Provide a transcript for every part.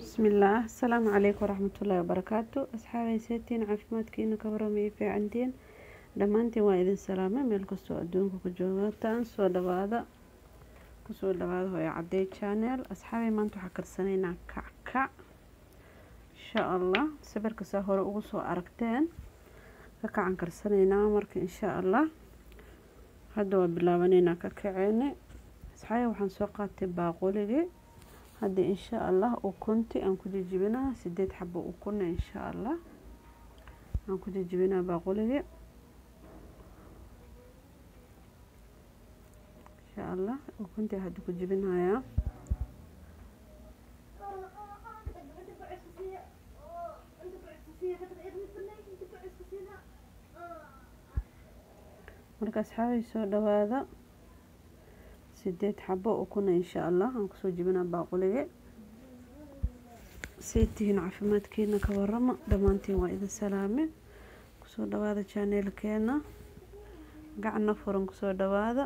bismillaah asalaamu calaykum waraxmatullaahi wabarakaatu asxaabay seetiin caafimaadkiina ka waramaya fiicantiin dhammaantiin waa idin salaamay meel kastoo adduunka ku joogataan soo dhawaada kusoo dhawaada hooyo cadey channel asxaabay maanta waxaa karsanaynaa kackac insha allah sawirka saa hore ugu soo aragteen kakacan karsanaynaa marka insha allah hadda waa bilaabanaynaa kakaceeni asxaabay waxaan soo qaatay baaquligii hadda insha allah ukunti aan ku jijibinaa sideed xabo ukuna insha allah aan ku jijibinaa baaquligii insha allah ukunti hadda ku jibinayaa marka asxaabay soo dhawaada sideed xabo ukuna insha allah aan kusoo jibinaa baaqulige say tihiin caafimaadkiina ka warama dhammaantiin waa idin salaame kusoo dhawaada janeelkeena gacna furan kusoo dhawaada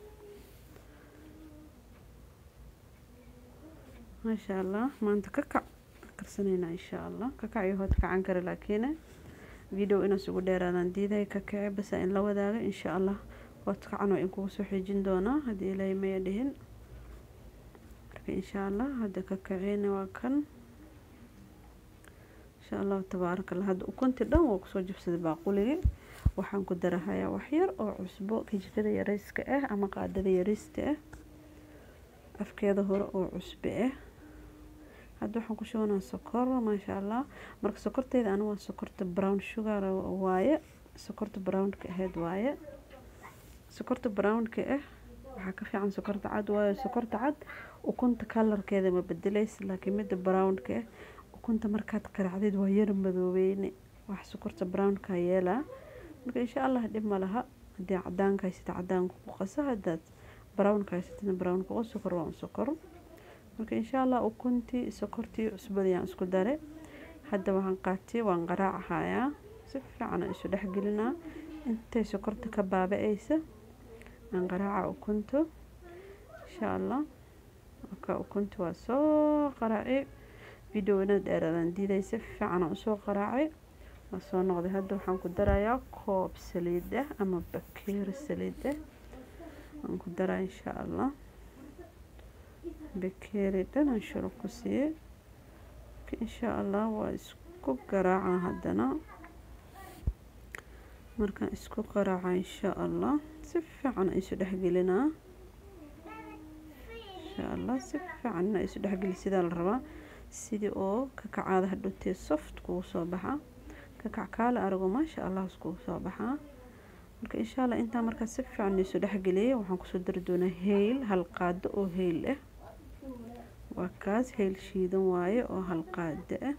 maasha allah maanta kakac karsanaynaa insha allah kakac iyo hood kacan kare laakiin video inaas ugu dheeraadaan diiday kakace basa in la wadaaga insha allah hodkacan waa in kugu soo xijin doonaa haddii ilaahay maya dhihin marka insha allah hadda ka kaceyna waa kan insha allahu tabaaraka allah hadda ukunti dhan waa kusoo jibsaday baaquligii waxaan ku darahayaa waxyar oo cusbo kijikada yareyska ah ama qaadada yareysta ah afkeeda hore oo cusbe ah hadda waxaan ku shubanaa sokor maasha allah marka sokorteeda aniga waa sokorta brown sugar waaye sokorta brownka ahayd waaye sokorta brownka ah waxaa ka fiican sokorta cad waayo sokorta cad ukunta kalarkeeda ma bedeleysa laakiin midda brownka ah ukunta markaad qaracdeed waa yar madoobeyne wax sokorta brownka yeelaa marka insha allah dhib ma laha haddii cadaanka haysata cadaanka ku qasa haddaad brownka haysatana brownka qos sokor waa un sokor marka insha allah ukuntii sokortii cusbadii aan isku dare hadda waxaan qaatay waan qaraacahayaa si fiican aan isu dhexgelinaa intay sokorta ka baaba-eysa aan qaraaca ukunto insha allah marka ukunta waa soo qaraaci video inaad dheeraadaan diiday si fiican aan usoo qaraacay waa soo noqday hadda waxaan ku darayaa koob saliid ah ama bakeeri saliid ah aan ku daraa insha allah bakeeri dhan aan shurub ku siiyey insha allah waa isku garaaca haddana markaan isku qaraaca insha allah si fiican isu dhexgelinaa insha allah si fiicanna isu dhexgeli sidaa la rabaa sidii oo kakacaada hadhowtee soft kugu soo baxa kakac kaale arago maasha allah iskugu soo baxaa marka insha allah intaa markaa si fiican isu dhexgeliyay waxaan kusoo dari doonaa heyl hal qaado oo heyl ah waa kaas heyl shiidan waaye oo hal qaado ah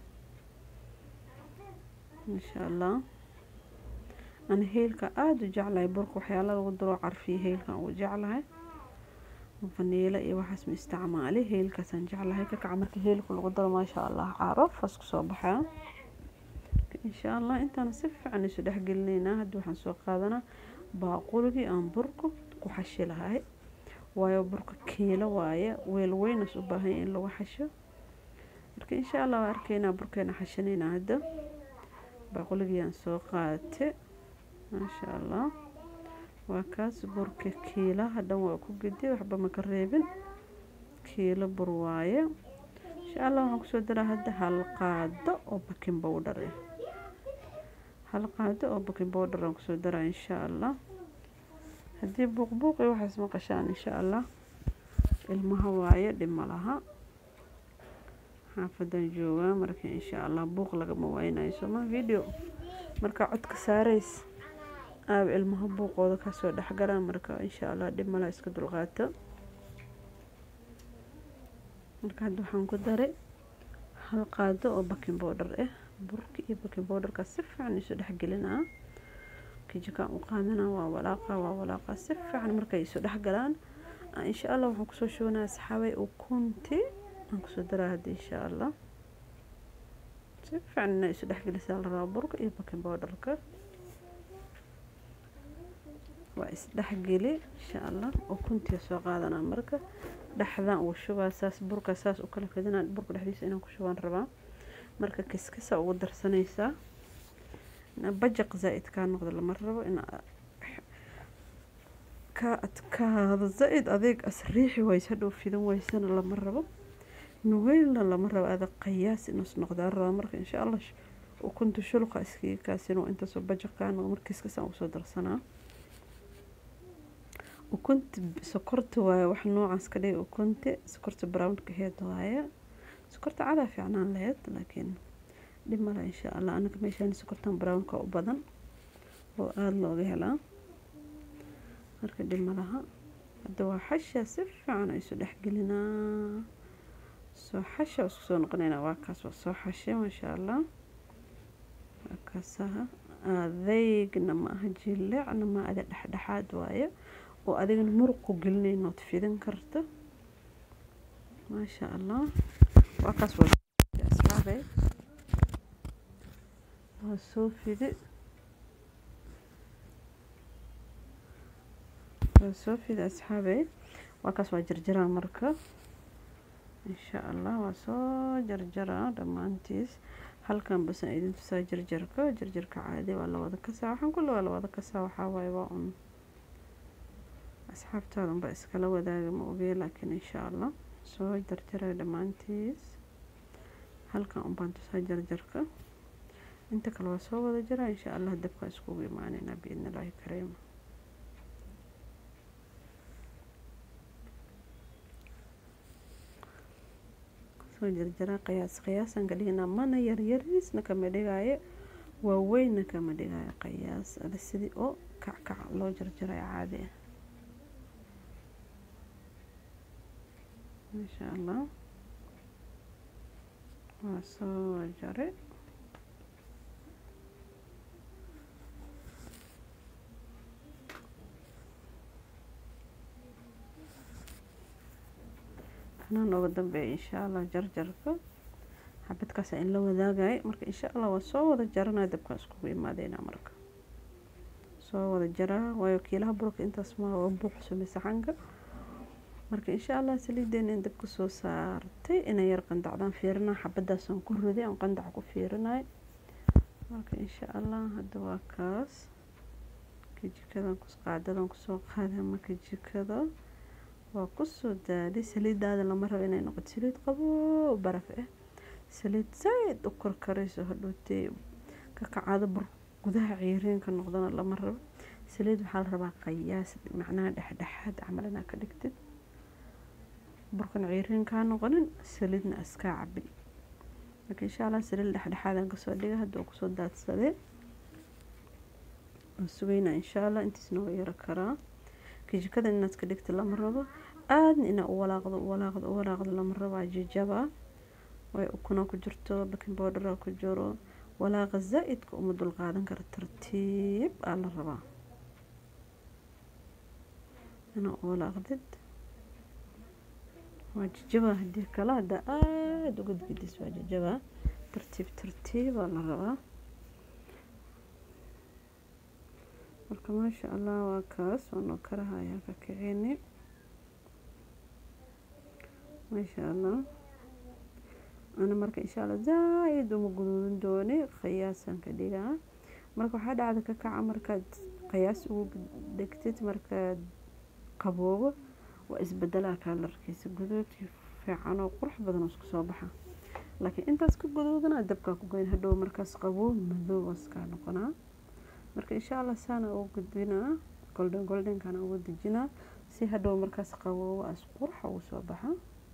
insha allah ana heylka aada u jeclahay burka waxyaala lagu daro carfiya heylkan ugu jeclahay faniilo iyo waxaas ma isticmaali heylkaasaan jeclahay kakaca marka heylka lagu daro maasha allah caraf as kusoo baxaa insha allah intaana si fiican isu dhexgelinaynaa hadda waxaan soo qaadanaa baaquligii aan burka ku xashi lahay waayo burka kiilo waaye weel weynas u baahanya in lagu xasho marka insha allah waa arkaynaa burkeena xashanaynaa hadda baaquligii aan soo qaate maasha allah waa kaas burka kiilaha dhan waa ku gediye waxba maka reebin kiilo bur waaye insha allah waxaan kusoo daraa hadda hal qaado oo bakin bowdhar ah hal qaado oo bakin bowdhar aan kusoo daraa insha allah haddii buuqbuuq iyo waxaas maqashaan insha allah ilmaha waaye dhib ma laha xaafadan joogaa marka insha allah buuq lagama waynayo sooma video markaa codka saareys aab ilmaha buuqooda kasoo dhexgalaan marka insha allah dhib mala iska dulqaato marka hadda waxaan ku daray hal qaado oo bakin bowdhar ah burka iyo bakin bowdharkaa si fiican isu dhexgelinaa kijikaan u qaadanaa waa walaaqa waa walaaqa si fiican markay isu dhexgalaan insha allah waxaan kusoo shubanaa asxaabay ukunti aan kusoo daraa hadda insha allah si fiican ina isu dhexgelisaa la rabaa burka iyo bakin bowdharka waa isdhexgeli insha allah ukuntiya soo qaadanaa marka dhexdan ugu shubaa saas burka saas u kala fidinaa burka dhexdiisa inaan ku shubaan rabaa marka kiskisa ugu darsanaysaa bajaq zaa'id kaa noqdo lama rabo in ka adkaado zaa'id adeeg as riixi wayse hadhow fidan waysana lama rabo nugeylna lama rabo ada qayaas inuus noqdaa rabaa marka insha allah ukunta shulqa iskiga kaasin oo intaasoo bajaq kaa noqdo marka kiskisaan ugu soo darsanaa ukunta sokorta waaye wax noocaas ka dhigay ukunta sokorta brownka heed waaye sokorta cadaa fiicnaan laheyd laakiin dhib male insha allah anaga meeshaan sokortan brownka u badan oo aada looga helaa marka dhib malaha hadda waa xasha si fiican isu dhexgelinaa soo xasha isku soo noqonaynaa waa kaas waa soo xashay maasha allah waa kaasaha adeegna ma aha jileecna ma ada dhexdhexaad waaye oo adigana muruq ku gelinayna ood fidin karta maasha allah waa kaas waa asxaabe waa soo fidi waa soo fidi asxaabe waa kaas waa jarjaraa marka insha allah waa soo jarjaraa dhammaantiis halkan basan idin tusaa jarjarka jarjarka caadi waa lawada kasaa waxaan kulle waa lawada kasaa waxaa waaye waa un asxaabtaada unbaa iskala wadaaga ma ogee laakiin insha allah soo jarjaray dhammaantiis halkan unbaan tusaa jarjarka inta kale waa soo wada jaraa insha allah dabkaa iskugu imaaneynaa biidni illaahi kariim soo jarjaraa qiyaas qiyaasaan ka dhiginaa mana yaryariisna kama dhigaayo waaweynna kama dhigaayo qiyaas ada sidii oo kackac loo jarjaray caadi ah maasha allah waa soo jare kanaa nooga dambeeya insha allah jarjarka xabadkaasa in la wadaagay marka insha allah waa soo wada jaranaya dabkaa iskugu imaadeynaa marka soo wada jaraa waayo kiilaha burka intaas ma waa buuxsumay saxanka marka insha allah saliideena in dabka soo saartay inay yar qandacdaan fiirinaa xabadaasaan ku riday aan qandaca ku fiirinay marka insha allah hadda waa kaas kajikadan qaadadan kusoo qaaday marka jikada waa kusoo daaday saliidaada lama rabo inay noqoto saliid qaboo baraf ah saliid zaid u korkarayso hadhootee ka kacaado bur gudaha ciiriinka noqdana lama rabo saliid waxaa la rabaa qayaas macnaha dhexdhexaad camal inaa ka dhigtid burkan ciiriin kaa noqonin saliidna iskaa cabin marka insha allah saliid dhexdhexaadaan kasoo dhiga hadda uu kusoo daadsadee waan sugeynaa insha allah intiisna waa yaro karaa kajikada inaad ka dhigta lama rabo aadna inaa u walaaqdo u walaaqdo u walaaqdo lama rabo jijaba way ukuna ku jirto baking powdera ku jiro walaaqa zaa'idka uma dul qaadan kara tartiib aa la rabaa inaa u walaaqdid waa jijaba hadii kale haddaa aada uga gidis waa jijaba tartiib tartiibaa la rabaa marka maasha allah waa kaas waanoo karahayaa ka kicini maasha allah ana marka insha allah zaa-id uma guduudin dooni qiyaasaan ka dhigaa marka waxaa dhacda ka kaca markaad qiyaas ugu dhigtid markaad qaboobo waa isbedelaa kaalarkiisa guduudkii fiican oo qurux badan oo isku soo baxa laakiin intaas ka guduudana dabkaa ku goyn hadhow markaas qaboo madoob waskaa noqonaa marka insha allah saana ugu gudbinaa golden goldenkana ugu dejinaa si hadhow markaas qaboobo as qurxa ugu soo baxa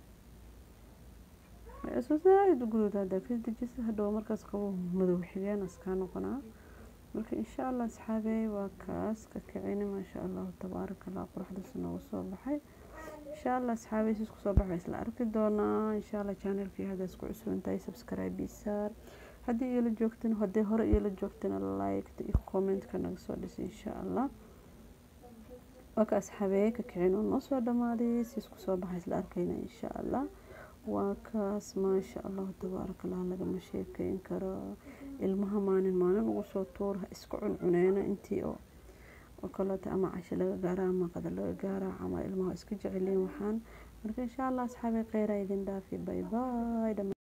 isu zaa-id u guduud haddaa ka dejisa hadhow markaas qaboo madow xigeen askaa noqonaa marka insha allah asxaabey waa kaas ka kicini maasha allahu tabaaraka allah quruxdaas noogu soo baxay insha allah asxaabey sis kusoo baxay isla arki doonaa insha allah channelkii haddaas ku cusubintahay subscribe isaar haddii iila joogtin haddii hore iila joogtina liketa iyo commentka naga soo dhisa insha allah waa ka asxaabey ka kicin oo noo soo dhamaaday sis kusoo baxay isla arkayna insha allah waa kaas maasha allahu tabaaraka allah lagama sheekeyn karo ilmaha maalin maalin ugu soo tuura isku cuncuneena intii oo oo kaleeto ama casho laga gaara ama qada laga gaara ama ilmaha iska jeceliin waxaan marka insha allah asxaabi kheyra idin dhaafi bye bye